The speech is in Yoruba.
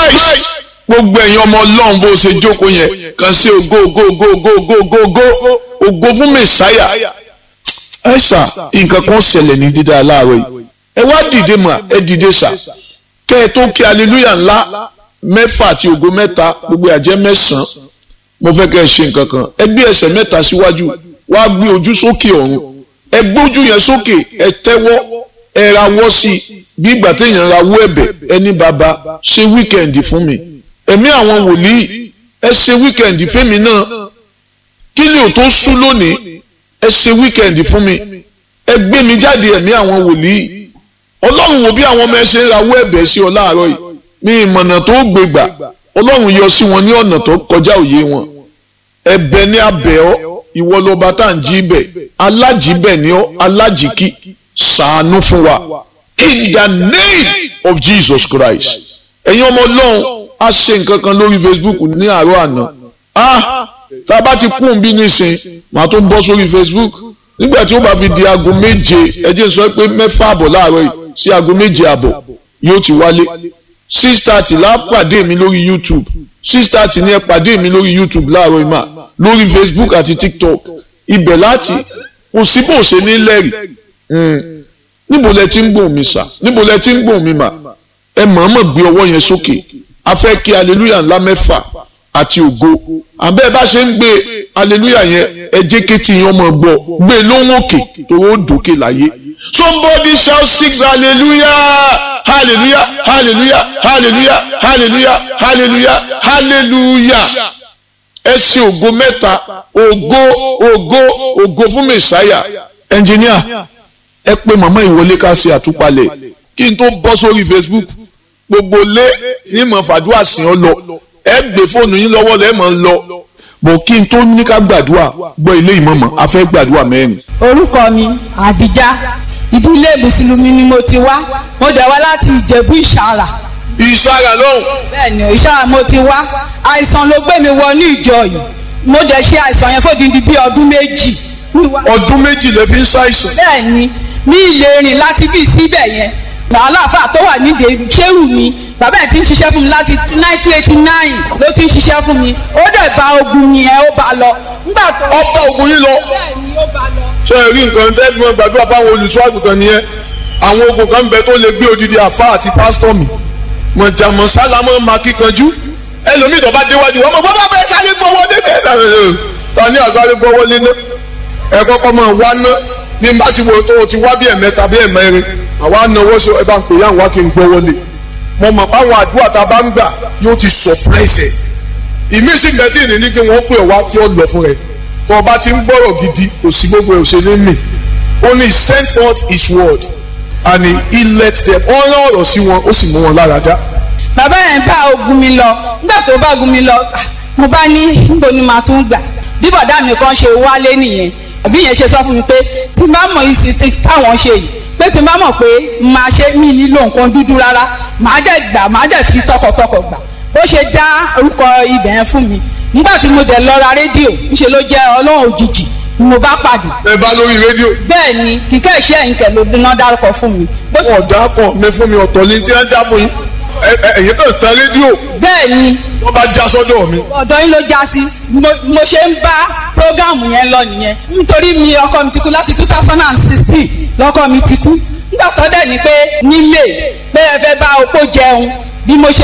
nice gbogbo ẹ̀yin ọmọ ọlọ́run bó ṣe jókòó yẹn kàn sí ògo ògo ògo ògo ògo ògo ògo ògo fún mẹ̀sáyà ẹ sà nǹkan kan ṣẹlẹ̀ ní dídá láàárọ̀ yìí ẹ wá dìde mà ẹ dìde sà kẹ́ ẹ tó kí aleluya ńlá mẹ́fà àti ògo mẹ́ta gbogbo àjẹ́ mẹ́sàn-án mo fẹ́ kẹ́ ẹ ṣe nǹkan kan ẹ gbé ẹsẹ̀ mẹ́ta síwájú wá gbé ojú sókè ọ̀run ẹ gbójú yẹn sókè ẹ tẹ́wọ́ ẹ rawọ́ sí i bí ìgbà téèyàn rawọ́ ẹ̀bẹ̀ ẹni bàbá ṣe wíkẹ̀ndì fún mi ẹ̀mí àwọn wòlíì ẹ ṣe wíkẹ̀ndì fẹ́mi náà kí ni ò tó sú lónìí ẹ ṣe wíkẹ̀ndì fún mi ẹ gbé mi jáde ẹ̀mí àwọn wòlíì ọlọ́run wo bí àwọn ọmọ ẹ ṣe ń rawọ́ ẹ̀bẹ̀ sí ọ láàárọ̀ yìí ní ìmọ̀nà tó gbégbà ọlọ́run yọ sí wọn ní ọ̀nà tó kọjá òye wọn ẹ̀bẹ̀ ní abẹ́ ọ ìwọ lọba tá à ń jí bẹ̀ alájìbẹ̀ ni ọ alájìkí ṣàánú fún wa in the name of Jesus Christ ẹ̀yin ọmọ ọlọ́run a ṣe nǹkan kan lórí Facebook ní àárọ̀ àná ah tá a bá ti kún bí nísìn màá tó bọ́ sórí Facebook nígbà tí ó bá fi di aago méje ẹ jẹ́ sọ pé mẹ́fà àbọ̀ láàárọ̀ yìí sí aago méje àbọ̀ yóò ti wálé six thirty la pàdé mi lórí YouTube six thirty ni ẹ pàdé mi lórí YouTube láàárọ̀ ìmà lórí Facebook àti TikTok ibẹ̀ láti kò sí bó ṣe ní lẹ́rìí níbo lẹ ti ń gbóhùn mi sà níbo lẹ ti ń gbóhùn mi mà ẹ mọ̀ọ́mọ̀ gbé ọwọ́ yẹn sókè a fẹ́ kí hallelujah ńlá mẹ́fà àti ògo àbẹ́ bá ṣe ń gbé hallelujah yẹn ẹ jẹ́ kétí yẹn ọmọ gbọ́ gbé lóhùn òkè torí ó dòkè láyé somebody shout six hallelujah hallelujah hallelujah hallelujah hallelujah hallelujah hallelujah ẹ ṣe ògo mẹ́ta ògo ògo ògo fún mẹ̀sáyà ẹnjìníà ẹ pé màmá ìwọlé ká ṣe àtúpalẹ̀ kí n tó bọ́ sórí Facebook gbogbo lé ní mọ̀ fàdúrà sí ọ lọ ẹ gbé fóònù yín lọ́wọ́ lẹ́ẹ̀mọ̀ ń lọ bọ̀ kí n tó ní ká gbàdúrà gbọ́ ilé ìmọ̀mọ̀ a fẹ́ gbàdúrà mẹ́rin. orúkọ mi àdìjá ìdílé mùsùlùmí ni mo ti wá mo dẹ̀ wá láti ìjẹ̀bú ìṣàrà ìṣàrà lóhùn. bẹ́ẹ̀ni ìṣàrà mo ti wá àìsàn ló gbé mi wọ ní ìjọ yìí mo dẹ̀ ṣe àìsàn yẹn fódìdí bíi ọdún méjì. ọdún méjì lè fi ń ṣàìsàn. bẹ́ẹ̀ni ní ilé rìn láti bí síbẹ̀ yẹn aláàfáà tó wà nídìí ṣérù mi bàbá ẹ̀ ti ń ṣiṣẹ́ fún mi láti nineteen eighty nine ló ti ń ṣiṣẹ́ fún mi ó dẹ̀ bá ogun yẹn ó bá lọ. nígbà tó ọba ogun yín lọ. bẹ́ẹ̀ni ó bá lọ. ṣé ẹ rí nǹkan tẹ́ fi mọ́ gbàdúrà fáwọn olùṣọ́ àgùntàn nìyẹn àwọn ogun kan bẹ tó lè gbé odidi àfa àti pásítọ̀ mi mọ̀jàmọ̀ sálámọ̀ máa kíkanjú ẹlòmíì tó bá déwájú wọn mọ̀ bọ́ bá bẹ́ẹ̀ sáré gbọ́wọ́ lé ní ta ní àsáré gbọ́wọ́ lé ní ẹ kọ́kọ́ máa wá ná ní bá ti wo tó o ti wá bí ẹ̀mẹ́ta bí ẹ̀mẹ́rin àwa náwó ṣe ẹ bá ń pè yá wá kí n gbọ́wọ́ lé mo mọ̀ páwọn àdúrà tá a bá ń gbà yóò ti surprise ẹ̀ ìmísí bẹ́tì ní ní kí wọ́n pè wá tí ó lọ fún rẹ̀ tó o bá ti ń gbọ́rọ̀ gidi kò sí gbogbo ẹ̀ òṣèlú mi only send forth his word and he, he let them ọ̀rọ̀ ọ̀rọ̀ sí wọn ó sì mú wọn lára dá. bàbá yẹn bá ogun mi lọ nígbà tó bá ogun mi lọ mo bá ní níbo ni màá tún gbà bí bọ̀dá mi kan ṣe wálé nìyẹn àbí yẹn ṣe sọ fún mi pé tí n bá mọ̀ yìí sí táwọn ṣe yìí pé tí n bá mọ̀ pé màá ṣe mí nílò nǹkan dúdú rárá màá dẹ̀ gbà màá dẹ̀ fi tọkàntọkàn gbà ó ṣe dá orúkọ ibẹ̀ yẹn fún mi nígbà tí mo dẹ̀ lọ ra rédíò ńṣe ló jẹ́ ọlọ́run òjijì ni mo bá pàdé. ẹ bá lórí rédíò. bẹ́ẹ̀ ni kíkẹ́ iṣẹ́ yìí kẹ̀ ló dúná dárúkọ fún mi. wọn dà pọ̀ mi fún mi ọ̀tọ̀ ní tí wọ́n dá fún yín ẹ̀yìn kan tán rédíò. bẹ́ẹ̀ ni. wọ́n bá já sọ́dọ̀ mi. ọ̀dọ̀ yín ló já sí mo ṣe ń bá prógáàmù yẹn lọ nìyẹn nítorí mi ọkọ mi ti kú láti two thousand and sixteen lọ́kọ mi ti kú nígbà tó dẹ̀ ní pé nílé pé ẹ fẹ́ bá opó jẹun bí mo ṣe